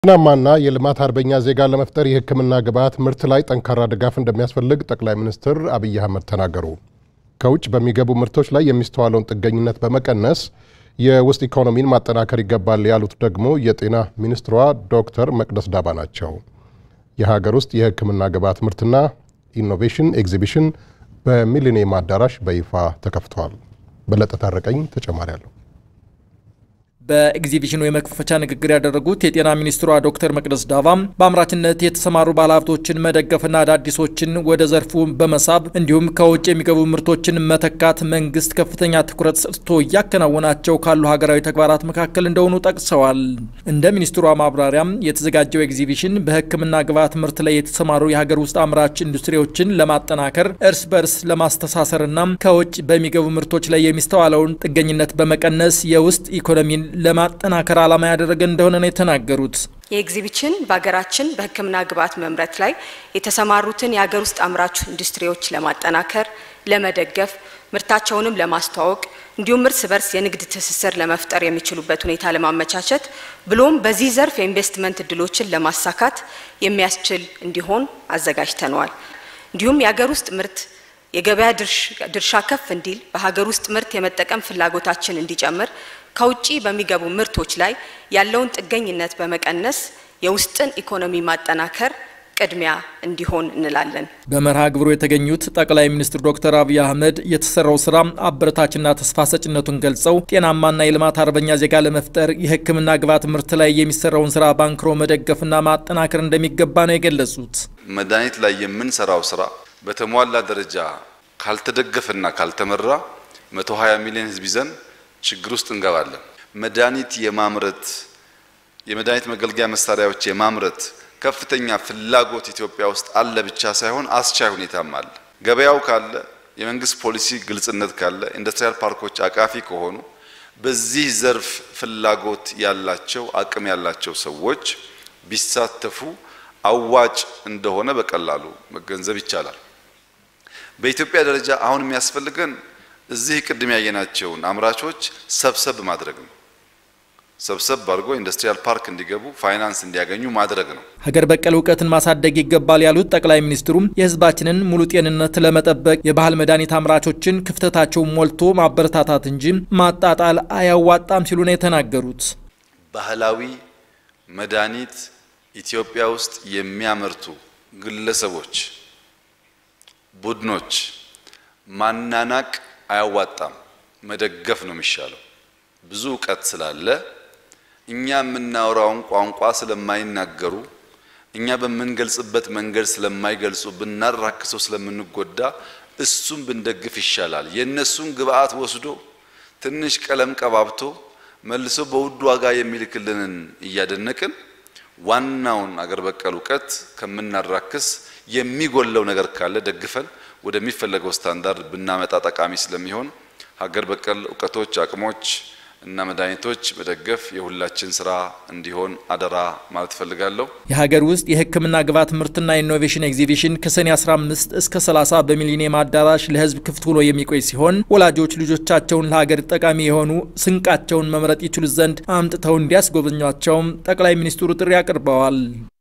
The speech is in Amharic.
ጤናማና የልማት አርበኛ ዜጋ ለመፍጠር የሕክምና ግብዓት ምርት ላይ ጠንካራ ድጋፍ እንደሚያስፈልግ ጠቅላይ ሚኒስትር አብይ አህመድ ተናገሩ። ከውጭ በሚገቡ ምርቶች ላይ የሚስተዋለውን ጥገኝነት በመቀነስ የውስጥ ኢኮኖሚን ማጠናከር ይገባል ያሉት ደግሞ የጤና ሚኒስትሯ ዶክተር መቅደስ ዳባ ናቸው። የሀገር ውስጥ የሕክምና ግብዓት ምርትና ኢኖቬሽን ኤግዚቢሽን በሚሊኒየም አዳራሽ በይፋ ተከፍቷል። በለጠ ታረቀኝ ተጨማሪ አለው። በኤግዚቢሽኑ የመክፈቻ ንግግር ያደረጉት የጤና ሚኒስትሯ ዶክተር መቅደስ ዳባም በአምራችነት የተሰማሩ ባለሀብቶችን መደገፍና አዳዲሶችን ወደ ዘርፉ በመሳብ እንዲሁም ከውጭ የሚገቡ ምርቶችን መተካት መንግስት ከፍተኛ ትኩረት ሰጥቶ እያከናወናቸው ካሉ ሀገራዊ ተግባራት መካከል እንደሆኑ ጠቅሰዋል። እንደ ሚኒስትሯ ማብራሪያም የተዘጋጀው ኤግዚቢሽን በሕክምና ግብዓት ምርት ላይ የተሰማሩ የሀገር ውስጥ አምራች ኢንዱስትሪዎችን ለማጠናከር እርስ በርስ ለማስተሳሰርና ከውጭ በሚገቡ ምርቶች ላይ የሚስተዋለውን ጥገኝነት በመቀነስ የውስጥ ኢኮኖሚን ለማጠናከር ዓላማ ያደረገ እንደሆነ ነው የተናገሩት። የኤግዚቢሽን በሀገራችን በሕክምና ግብዓት መምረት ላይ የተሰማሩትን የሀገር ውስጥ አምራች ኢንዱስትሪዎች ለማጠናከር፣ ለመደገፍ፣ ምርታቸውንም ለማስተዋወቅ እንዲሁም እርስ በርስ የንግድ ትስስር ለመፍጠር የሚችሉበት ሁኔታ ለማመቻቸት ብሎም በዚህ ዘርፍ የኢንቨስትመንት እድሎችን ለማሳካት የሚያስችል እንዲሆን አዘጋጅተነዋል። እንዲሁም የሀገር ውስጥ ምርት የገበያ ድርሻ ከፍ እንዲል በሀገር ውስጥ ምርት የመጠቀም ፍላጎታችን እንዲጨምር ከውጭ በሚገቡ ምርቶች ላይ ያለውን ጥገኝነት በመቀነስ የውስጥን ኢኮኖሚ ማጠናከር ቅድሚያ እንዲሆን እንላለን። በመርሃ ግብሩ የተገኙት ጠቅላይ ሚኒስትር ዶክተር አብይ አህመድ የተሰራው ስራ አበረታችና ተስፋ ሰጭነቱን ገልጸው ጤናማና የልማት አርበኛ ዜጋ ለመፍጠር የሕክምና ግብዓት ምርት ላይ የሚሰራውን ስራ ባንክሮ መደገፍና ማጠናከር እንደሚገባ ነው የገለጹት። መድኃኒት ላይ የምንሰራው ስራ በተሟላ ደረጃ ካልተደገፈና ካልተመራ 120 ሚሊዮን ህዝብ ይዘን ችግር ውስጥ እንገባለን። መድኃኒት የማምረት የመድኃኒት መገልገያ መሳሪያዎች የማምረት ከፍተኛ ፍላጎት ኢትዮጵያ ውስጥ አለ ብቻ ሳይሆን አስቻይ ሁኔታም አለ። ገበያው ካለ፣ የመንግስት ፖሊሲ ግልጽነት ካለ፣ ኢንዱስትሪያል ፓርኮች አቃፊ ከሆኑ በዚህ ዘርፍ ፍላጎት ያላቸው አቅም ያላቸው ሰዎች ቢሳተፉ አዋጭ እንደሆነ በቀላሉ መገንዘብ ይቻላል። በኢትዮጵያ ደረጃ አሁን የሚያስፈልገን እዚህ ቅድም ያየናቸውን አምራቾች ሰብሰብ ማድረግ ነው። ሰብሰብ አድርጎ ኢንዱስትሪያል ፓርክ እንዲገቡ ፋይናንስ እንዲያገኙ ማድረግ ነው። ሀገር በቀል እውቀትን ማሳደግ ይገባል ያሉት ጠቅላይ ሚኒስትሩም የሕዝባችንን ሙሉ ጤንነት ለመጠበቅ የባህል መድኃኒት አምራቾችን ክፍተታቸውን ሞልቶ ማበረታታት እንጂ ማጣጣል አያዋጣም ሲሉ ነው የተናገሩት። ባህላዊ መድኃኒት ኢትዮጵያ ውስጥ የሚያመርቱ ግለሰቦች፣ ቡድኖች ማናናቅ አያዋጣም። መደገፍ ነው የሚሻለው። ብዙ እውቀት ስላለ እኛ የምናወራውን ቋንቋ ስለማይናገሩ እኛ በምንገልጽበት መንገድ ስለማይገልጹ ብናራክሰው ስለምንጎዳ እሱም ብንደግፍ ይሻላል። የእነሱን ግብአት ወስዶ ትንሽ ቀለም ቀባብቶ መልሶ በውድ ዋጋ የሚልክልንን እያደነቅን ዋናውን አገር በቀል እውቀት ከምናራክስ የሚጎለው ነገር ካለ ደግፈን ወደሚፈለገው ስታንዳርድ ብናመጣ ጠቃሚ ስለሚሆን ሀገር በቀል እውቀቶች፣ አቅሞች እና መድኃኒቶች መደገፍ የሁላችን ስራ እንዲሆን አደራ ማለት እፈልጋለሁ። የሀገር ውስጥ የሕክምና ግብዓት ምርትና ኢኖቬሽን ኤግዚቢሽን ከሰኔ 15 እስከ 30 በሚሊኒየም አዳራሽ ለሕዝብ ክፍት ሆኖ የሚቆይ ሲሆን ወላጆች ልጆቻቸውን ለሀገር ጠቃሚ የሆኑ ስንቃቸውን መምረጥ ይችሉ ዘንድ አምጥተው እንዲያስጎበኟቸውም ጠቅላይ ሚኒስትሩ ጥሪ አቅርበዋል።